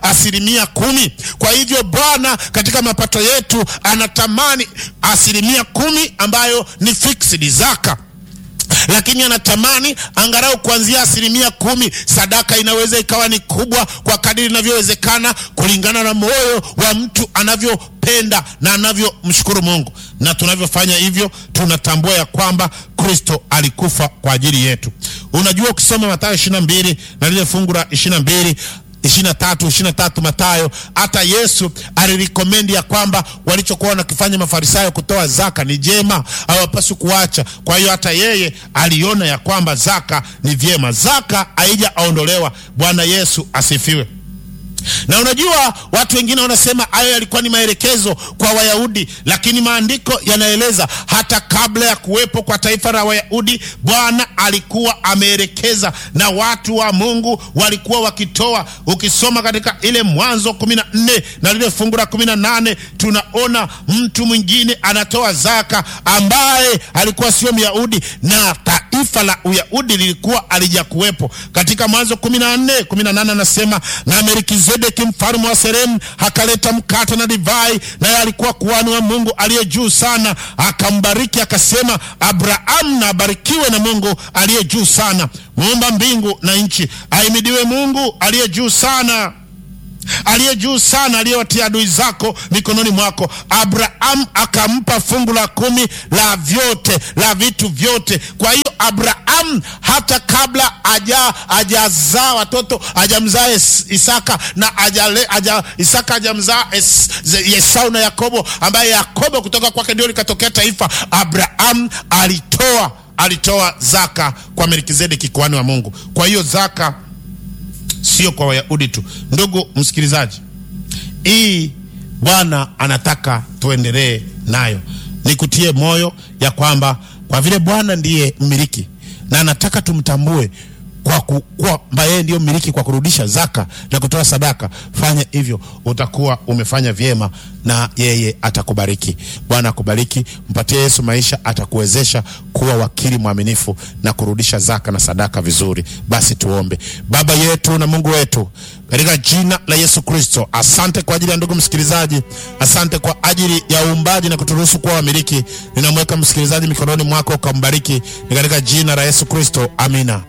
asilimia kumi. Kwa hivyo Bwana katika mapato yetu anatamani asilimia kumi ambayo ni fixed zaka lakini anatamani angalau kuanzia asilimia kumi. Sadaka inaweza ikawa ni kubwa kwa kadiri inavyowezekana kulingana na moyo wa mtu anavyopenda na anavyomshukuru Mungu. Na tunavyofanya hivyo, tunatambua ya kwamba Kristo alikufa kwa ajili yetu. Unajua, ukisoma Mathayo ishirini na mbili na lile fungu la ishirini na mbili ishirini na tatu ishirini na tatu Mathayo, hata Yesu alirikomendi ya kwamba walichokuwa wanakifanya Mafarisayo kutoa zaka ni jema, hawapaswi kuacha. Kwa hiyo hata yeye aliona ya kwamba zaka ni vyema, zaka haijaondolewa. Bwana Yesu asifiwe. Na unajua watu wengine wanasema hayo yalikuwa ni maelekezo kwa Wayahudi, lakini maandiko yanaeleza hata kabla ya kuwepo kwa taifa la Wayahudi, Bwana alikuwa ameelekeza na watu wa Mungu walikuwa wakitoa. Ukisoma katika ile Mwanzo kumi na nne na lile fungu la kumi na nane tunaona mtu mwingine anatoa zaka ambaye alikuwa sio Myahudi na taifa la Uyahudi lilikuwa alijakuwepo. Katika Mwanzo kumi na nne kumi na nane anasema na Melkizedeki mfalme wa Salemu akaleta mkate na divai, naye alikuwa kuhani wa Mungu aliye juu sana. Akambariki akasema, Abrahamu na abarikiwe na Mungu aliye juu sana, muumba mbingu na nchi. Ahimidiwe Mungu aliye juu sana aliye juu sana, aliyewatia adui zako mikononi mwako. Abrahamu akampa fungu la kumi la vyote, la vitu vyote. Kwa hiyo Abrahamu hata kabla aja ajazaa watoto ajamzaa Isaka na ajale, aja, Isaka ajamzaa Esau na Yakobo, ambaye Yakobo kutoka kwake ndio likatokea taifa. Abrahamu alitoa alitoa zaka kwa Melkizedeki kuhani wa Mungu. Kwa hiyo zaka sio kwa Wayahudi tu. Ndugu msikilizaji, hii Bwana anataka tuendelee nayo. Nikutie moyo ya kwamba kwa vile Bwana ndiye mmiliki na anataka tumtambue kwa kwamba yeye ndiyo mmiliki kwa kurudisha zaka na kutoa sadaka, fanya hivyo, utakuwa umefanya vyema na yeye atakubariki. Bwana akubariki, mpatie Yesu maisha, atakuwezesha kuwa wakili mwaminifu na kurudisha zaka na sadaka vizuri. Basi tuombe. Baba yetu na Mungu wetu, katika jina la Yesu Kristo, asante kwa ajili ya ndugu msikilizaji, asante kwa ajili ya uumbaji na kuturuhusu kuwa wamiliki. Ninamweka msikilizaji mikononi mwako, ukambariki, ni katika jina la Yesu Kristo, amina.